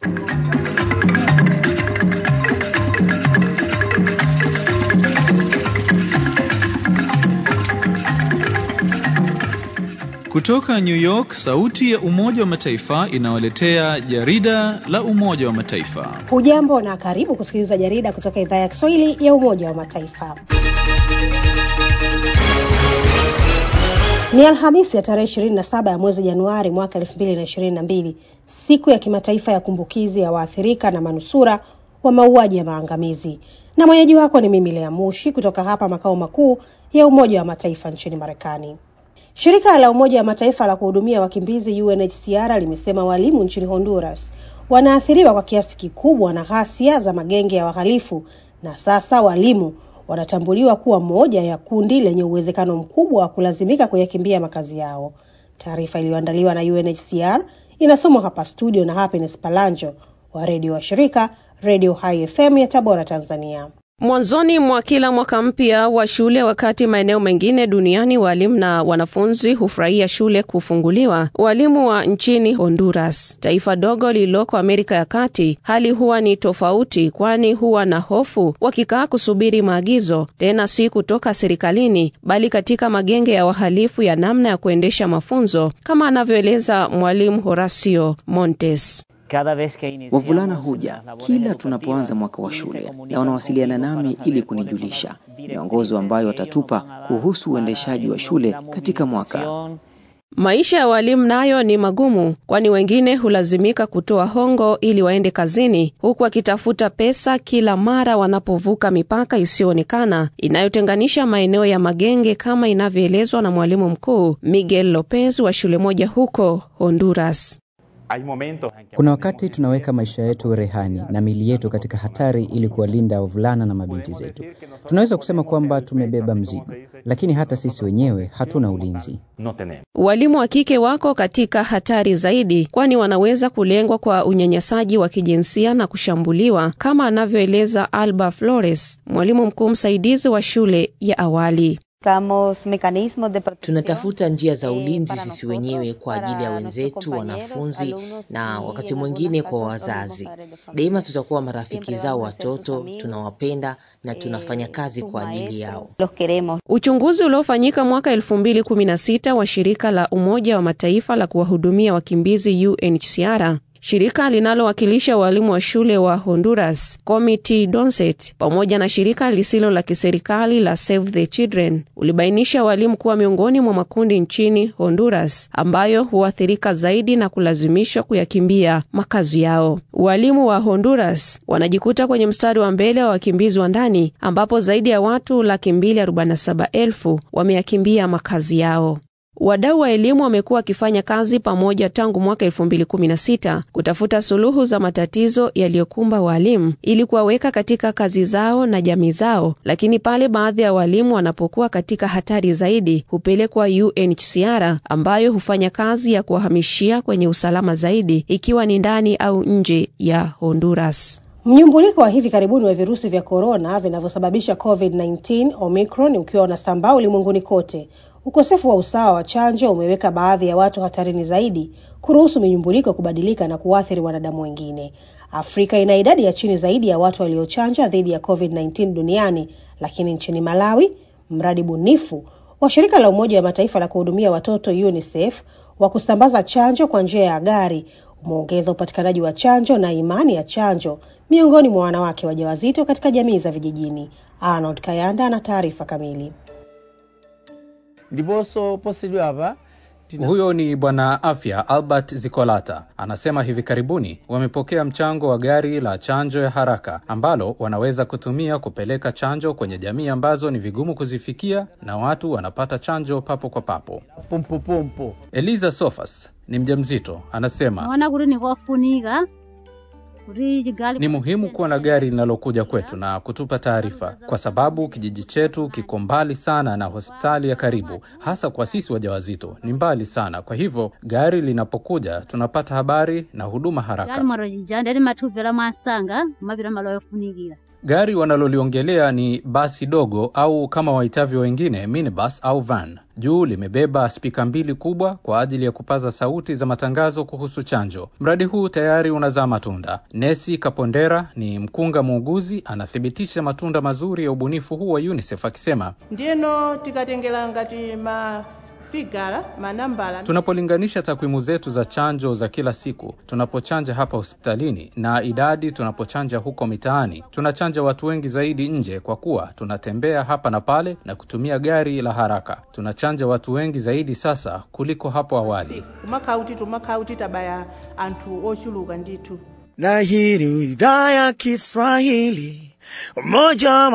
Kutoka New York, sauti ya Umoja wa Mataifa inawaletea jarida la Umoja wa Mataifa. Hujambo na karibu kusikiliza jarida kutoka idhaa ya Kiswahili ya Umoja wa Mataifa. Ni Alhamisi ya tarehe 27 ya mwezi Januari mwaka 2022, siku ya kimataifa ya kumbukizi ya waathirika na manusura wa mauaji ya maangamizi, na mwenyeji wako ni mimi Lea Mushi kutoka hapa makao makuu ya Umoja wa Mataifa nchini Marekani. Shirika la Umoja wa Mataifa la kuhudumia wakimbizi UNHCR limesema walimu nchini Honduras wanaathiriwa kwa kiasi kikubwa na ghasia za magenge ya wahalifu, na sasa walimu wanatambuliwa kuwa moja ya kundi lenye uwezekano mkubwa wa kulazimika kuyakimbia makazi yao. Taarifa iliyoandaliwa na UNHCR inasomwa hapa studio na Happiness Palanjo wa redio wa shirika Radio High FM ya Tabora, Tanzania. Mwanzoni mwa kila mwaka mpya wa shule, wakati maeneo mengine duniani walimu na wanafunzi hufurahia shule kufunguliwa, walimu wa nchini Honduras, taifa dogo lililoko Amerika ya Kati, hali huwa ni tofauti, kwani huwa na hofu wakikaa kusubiri maagizo, tena si kutoka serikalini, bali katika magenge ya wahalifu ya namna ya kuendesha mafunzo, kama anavyoeleza mwalimu Horacio Montes. Wavulana huja kila tunapoanza mwaka wa shule na wanawasiliana nami ili kunijulisha miongozo ambayo watatupa kuhusu uendeshaji wa shule katika mwaka. Maisha ya walimu nayo ni magumu, kwani wengine hulazimika kutoa hongo ili waende kazini, huku wakitafuta pesa kila mara wanapovuka mipaka isiyoonekana inayotenganisha maeneo ya magenge, kama inavyoelezwa na mwalimu mkuu Miguel Lopez wa shule moja huko Honduras. Kuna wakati tunaweka maisha yetu rehani na mili yetu katika hatari ili kuwalinda wavulana na mabinti zetu. Tunaweza kusema kwamba tumebeba mzigo, lakini hata sisi wenyewe hatuna ulinzi. Walimu wa kike wako katika hatari zaidi, kwani wanaweza kulengwa kwa unyanyasaji wa kijinsia na kushambuliwa, kama anavyoeleza Alba Flores, mwalimu mkuu msaidizi wa shule ya awali. Tunatafuta njia za ulinzi sisi wenyewe kwa ajili ya wenzetu, wanafunzi na wakati mwingine kwa wazazi. Daima tutakuwa marafiki zao watoto, tunawapenda na tunafanya kazi kwa ajili yao. Uchunguzi uliofanyika mwaka elfu mbili kumi na sita wa shirika la Umoja wa Mataifa la kuwahudumia wakimbizi UNHCR shirika linalowakilisha walimu wa shule wa Honduras, Committee Donset, pamoja na shirika lisilo la kiserikali la Save the Children ulibainisha walimu kuwa miongoni mwa makundi nchini Honduras ambayo huathirika zaidi na kulazimishwa kuyakimbia makazi yao. Walimu wa Honduras wanajikuta kwenye mstari wa mbele wa wakimbizi wa ndani ambapo zaidi ya watu laki mbili arobaini na saba elfu wameyakimbia makazi yao. Wadau wa elimu wamekuwa wakifanya kazi pamoja tangu mwaka elfu mbili kumi na sita kutafuta suluhu za matatizo yaliyokumba walimu ili kuwaweka katika kazi zao na jamii zao, lakini pale baadhi ya walimu wanapokuwa katika hatari zaidi hupelekwa UNHCR ambayo hufanya kazi ya kuwahamishia kwenye usalama zaidi, ikiwa ni ndani au nje ya Honduras. Mnyumbuliko wa hivi karibuni wa virusi vya korona vinavyosababisha COVID-19 Omicron ukiwa unasambaa ulimwenguni kote Ukosefu wa usawa wa chanjo umeweka baadhi ya watu hatarini zaidi, kuruhusu minyumbuliko kubadilika na kuathiri wanadamu wengine. Afrika ina idadi ya chini zaidi ya watu waliochanja dhidi ya COVID-19 duniani, lakini nchini Malawi, mradi bunifu wa shirika la Umoja wa Mataifa la kuhudumia watoto UNICEF wa kusambaza chanjo kwa njia ya gari umeongeza upatikanaji wa chanjo na imani ya chanjo miongoni mwa wanawake wajawazito katika jamii za vijijini. Arnold Kayanda ana taarifa kamili. ndiponso posachedwapa Huyo ni Bwana Afya Albert Zikolata anasema hivi karibuni wamepokea mchango wa gari la chanjo ya haraka ambalo wanaweza kutumia kupeleka chanjo kwenye jamii ambazo ni vigumu kuzifikia na watu wanapata chanjo papo kwa papo. pompopompo Eliza Sofas ni mjamzito, anasema naona kuti nikofunika kuti chigali ni muhimu kuwa na gari linalokuja kwetu na kutupa taarifa, kwa sababu kijiji chetu kiko mbali sana na hospitali ya karibu, hasa kwa sisi wajawazito ni mbali sana. Kwa hivyo gari linapokuja tunapata habari na huduma haraka. gali mwaro jija ndati mathupela mwasanga mapita malo yofunikira Gari wanaloliongelea ni basi dogo au kama waitavyo wengine minibus au van. Juu limebeba spika mbili kubwa kwa ajili ya kupaza sauti za matangazo kuhusu chanjo. Mradi huu tayari unazaa matunda. Nesi Kapondera ni mkunga muuguzi, anathibitisha matunda mazuri ya ubunifu huu wa UNICEF akisema, ndino tikatengera ngati mafigara manambala tunapolinganisha takwimu zetu za chanjo za kila siku, tunapochanja hapa hospitalini na idadi tunapochanja huko mitaani, tunachanja watu wengi zaidi nje, kwa kuwa tunatembea hapa na pale na kutumia gari la haraka. Tunachanja watu wengi zaidi sasa kuliko hapo awali. kumakhauti tumakhauti tabaya anthu ochuluka ndithu na hii ni idhaa ya Kiswahili Umoja wa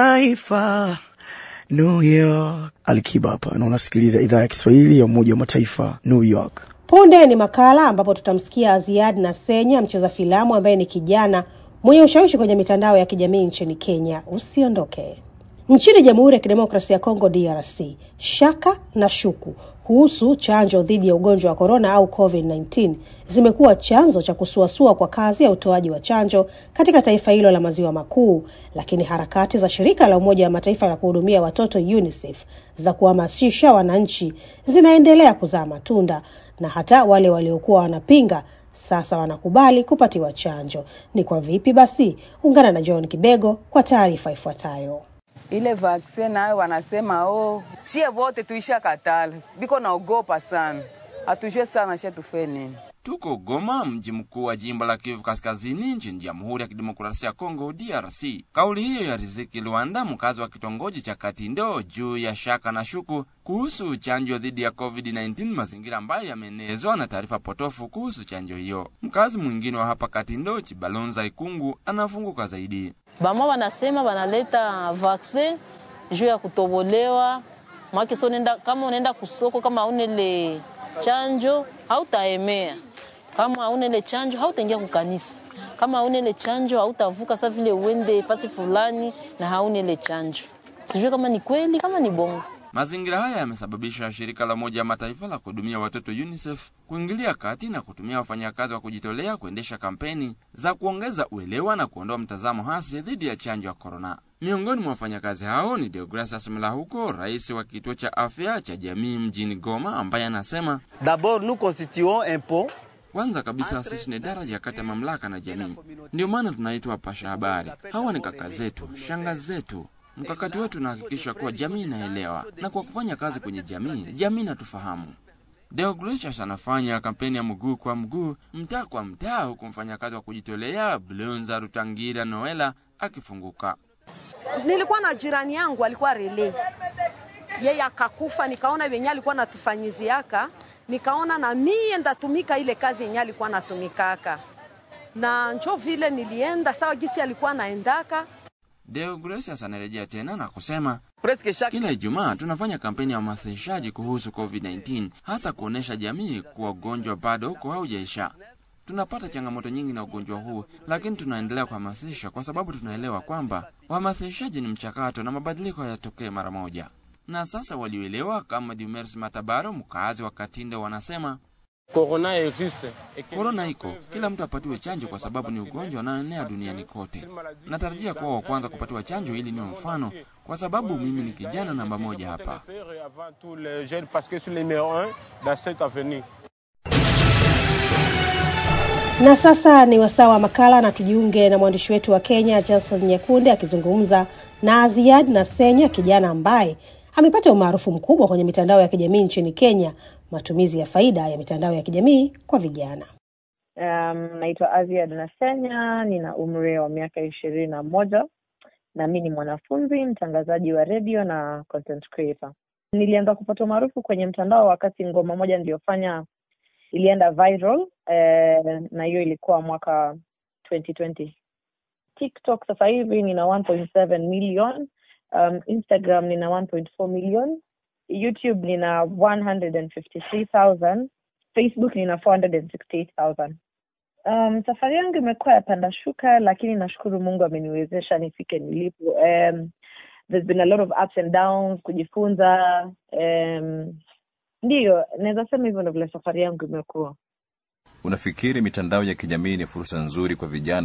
Mataifa New York. Alikiba hapa na unasikiliza idhaa ya Kiswahili ya Umoja wa Mataifa New York. Punde ni makala ambapo tutamsikia Aziad na Senya, mcheza filamu ambaye ni kijana mwenye ushawishi kwenye mitandao ya kijamii nchini Kenya. Usiondoke. Nchini Jamhuri ya Kidemokrasia ya Kongo DRC, shaka na shuku kuhusu chanjo dhidi ya ugonjwa wa korona au COVID-19 zimekuwa chanzo cha kusuasua kwa kazi ya utoaji wa chanjo katika taifa hilo la maziwa makuu, lakini harakati za shirika la Umoja wa Mataifa la kuhudumia watoto UNICEF za kuhamasisha wananchi zinaendelea kuzaa matunda na hata wale waliokuwa wanapinga sasa wanakubali kupatiwa chanjo. Ni kwa vipi basi? Ungana na John Kibego kwa taarifa ifuatayo. ile vaccine nayo wanasema oh, sie vote tuisha katala, biko naogopa sana, hatujue sana she tufe nini. Tuko Goma, mji mkuu wa jimbo la Kivu Kaskazini nchini Jamhuri ya Kidemokrasia ya Kongo, DRC. Kauli hiyo ya Riziki Luanda, mkazi wa kitongoji cha Katindo, juu ya shaka na shuku kuhusu chanjo dhidi ya COVID-19, mazingira ambayo yameenezwa na taarifa potofu kuhusu chanjo hiyo. Mkazi mwingine wa hapa Katindo, Chibalonza Ikungu, anafunguka zaidi. Bama wanasema wanaleta vaccine juu ya kutobolewa mwake, so nenda, kama unaenda kusoko kama haunele chanjo hautaemea, kama haunele chanjo hautaingia kukanisa, kama haunele chanjo hautavuka sa vile uende fasi fulani na haunele chanjo. Sijui kama ni kweli kama ni bongo. Mazingira haya yamesababisha shirika la Umoja wa Mataifa la kuhudumia watoto UNICEF kuingilia kati na kutumia wafanyakazi wa kujitolea kuendesha kampeni za kuongeza uelewa na kuondoa mtazamo hasi dhidi ya chanjo ya korona. Miongoni mwa wafanyakazi hao ni Deogracias Mlahuko, rais wa kituo cha afya cha jamii mjini Goma, ambaye anasema D'abord nous constituons un pont kwanza kabisa sisi ni daraja kati ya mamlaka na jamii, ndio maana tunaitwa wapasha habari. Hawa ni kaka zetu, shangazi zetu. Mkakati wetu unahakikisha kuwa jamii inaelewa, na kwa kufanya kazi kwenye jamii, jamii inatufahamu. Deogratias anafanya kampeni ya mguu kwa mguu, mtaa kwa mtaa, huku mfanyakazi wa kujitolea Blonza Rutangira Noela akifunguka. Nilikuwa na jirani yangu alikuwa rele, yeye akakufa, nikaona wenye alikuwa natufanyiziaka, nikaona na mie ndatumika ile kazi yenye alikuwa natumikaka, na njo vile nilienda sawa gisi alikuwa naendaka Deogratias anarejea tena na kusema kila Ijumaa tunafanya kampeni ya uhamasishaji kuhusu COVID-19, hasa kuonesha jamii kuwa ugonjwa bado uko haujaisha. Tunapata changamoto nyingi na ugonjwa huu, lakini tunaendelea kuhamasisha kwa sababu tunaelewa kwamba uhamasishaji ni mchakato na mabadiliko hayatokee mara moja. Na sasa walioelewa kama Dumers Matabaro, mkazi wa Katindo, wanasema Corona existe. korona iko, kila mtu apatiwe chanjo kwa sababu ni ugonjwa unaoenea duniani kote. Natarajia kuwa wa kwanza kupatiwa chanjo ili niwe mfano, kwa sababu mimi ni kijana namba moja hapa. Avant tous les jeunes parce que je suis le numéro un dans cette avenue. Na sasa ni wasaa wa makala na tujiunge na mwandishi wetu wa Kenya Jason Nyekunde akizungumza na Aziad na Senya, kijana ambaye amepata umaarufu mkubwa kwenye mitandao ya kijamii nchini Kenya, matumizi ya faida ya mitandao ya kijamii kwa vijana. Um, naitwa Aziad Nasenya, nina umri wa miaka ishirini na moja na mi ni mwanafunzi mtangazaji wa redio na content creator. Nilianza kupata umaarufu kwenye mtandao wakati ngoma moja niliyofanya ilienda viral eh, na hiyo ilikuwa mwaka 2020. TikTok sasa hivi nina 1.7 million, um, Instagram nina 1.4 million, YouTube nina 153,000, Facebook nina 468,000. Um, safari yangu imekuwa ya panda shuka, lakini nashukuru Mungu ameniwezesha nifike nilipo. Um, there's been a lot of ups and downs, kujifunza. Um, ndiyo naweza sema hivyo ndo vile safari yangu imekuwa. Unafikiri mitandao ya kijamii ni fursa nzuri kwa vijana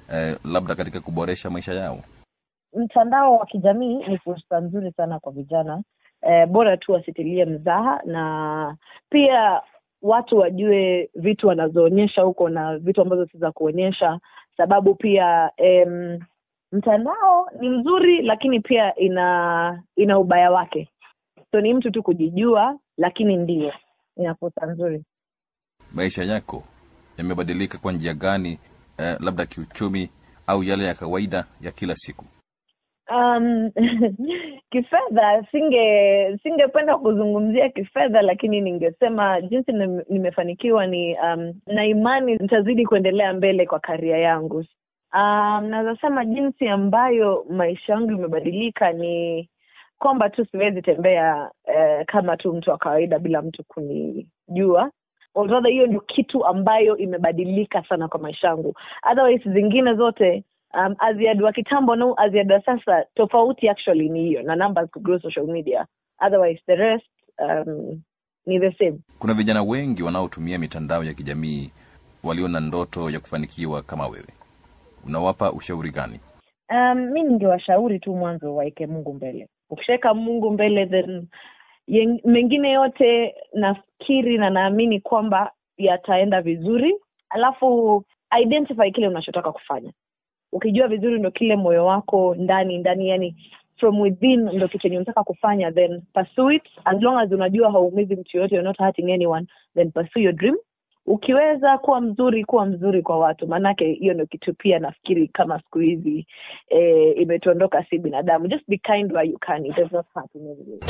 eh, labda katika kuboresha maisha yao? Mtandao wa kijamii ni fursa nzuri sana kwa vijana eh, bora tu wasitilie mzaha na pia watu wajue vitu wanazoonyesha huko na vitu ambazo si za kuonyesha, sababu pia em, mtandao ni mzuri, lakini pia ina ina ubaya wake. So ni mtu tu kujijua, lakini ndio ina fursa nzuri. Maisha yako yamebadilika kwa njia gani, eh, labda kiuchumi au yale ya kawaida ya kila siku? Um, kifedha singe singependa kuzungumzia kifedha, lakini ningesema jinsi nim- nimefanikiwa ni um, na imani nitazidi kuendelea mbele kwa karia yangu. Um, naweza sema jinsi ambayo maisha yangu imebadilika ni kwamba tu siwezi tembea eh, kama tu mtu wa kawaida bila mtu kunijua Although hiyo ndio kitu ambayo imebadilika sana kwa maisha yangu otherwise zingine zote um, aziad wa kitambo na aziad wa sasa tofauti actually ni hiyo na numbers kugrow social media otherwise the rest um, ni the same Kuna vijana wengi wanaotumia mitandao ya kijamii walio na ndoto ya kufanikiwa kama wewe, unawapa ushauri gani? um, mi ningewashauri tu mwanzo waeke mungu mbele ukishaweka mungu mbele then yen- mengine yote nafikiri na naamini kwamba yataenda vizuri alafu identify kile unachotaka kufanya ukijua vizuri ndo kile moyo wako ndani ndani yani from within ndo kitu chenye unataka kufanya then pursue it as long as unajua hauumizi mtu yoyote you're not hurting anyone then pursue your dream ukiweza kuwa mzuri kuwa mzuri kwa watu maanake hiyo ndo kitu pia nafikiri kama siku hizi eh, imetuondoka si binadamu just be kind where you can it does not hurt in any way.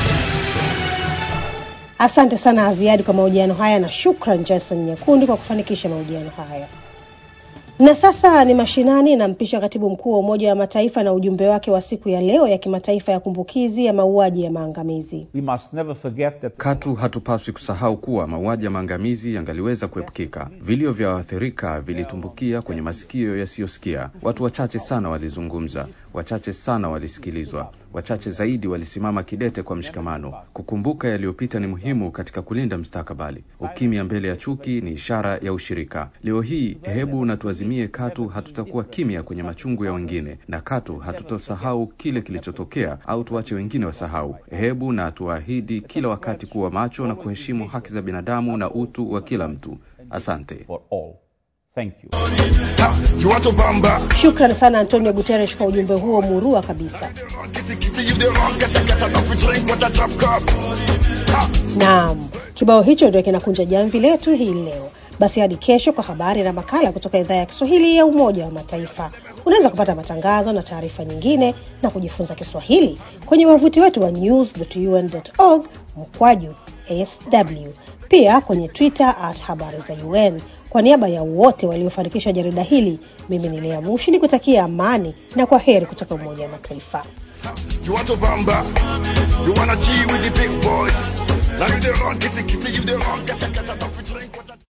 Asante sana Aziadi kwa mahojiano haya na shukran Jason Nyakundi kwa kufanikisha mahojiano haya. Na sasa ni mashinani, nampisha katibu mkuu wa Umoja wa Mataifa na ujumbe wake wa siku ya leo ya kimataifa ya kumbukizi ya mauaji ya maangamizi. We must never forget that Katu hatupaswi kusahau kuwa mauaji ya maangamizi yangaliweza kuepukika. Vilio vya waathirika vilitumbukia kwenye masikio yasiyosikia. Watu wachache sana walizungumza, wachache sana walisikilizwa, wachache zaidi walisimama kidete kwa mshikamano. Kukumbuka yaliyopita ni muhimu katika kulinda mustakabali. Ukimya mbele ya chuki ni ishara ya ushirika. Leo hii, hebu na tuazimie, katu hatutakuwa kimya kwenye machungu ya wengine, na katu hatutosahau kile kilichotokea au tuache wengine wasahau. Hebu na tuahidi kila wakati kuwa macho na kuheshimu haki za binadamu na utu wa kila mtu. Asante. Thank you. Shukran sana Antonio Guterres kwa ujumbe huo murua kabisa. Naam, kibao hicho ndio kinakunja jamvi letu hii leo. Basi hadi kesho kwa habari na makala kutoka idhaa ya Kiswahili ya Umoja wa Mataifa. Unaweza kupata matangazo na taarifa nyingine na kujifunza Kiswahili kwenye wavuti wetu wa news.un.org mkwaju sw, pia kwenye Twitter at habari za UN. Kwa niaba ya wote waliofanikisha jarida hili, mimi ni Lea Mushi ni kutakia amani na kwa heri kutoka Umoja wa Mataifa. You want to bamba, you wanna G with the big boys. Now you the wrong, kitty kitty, you the wrong, get a get a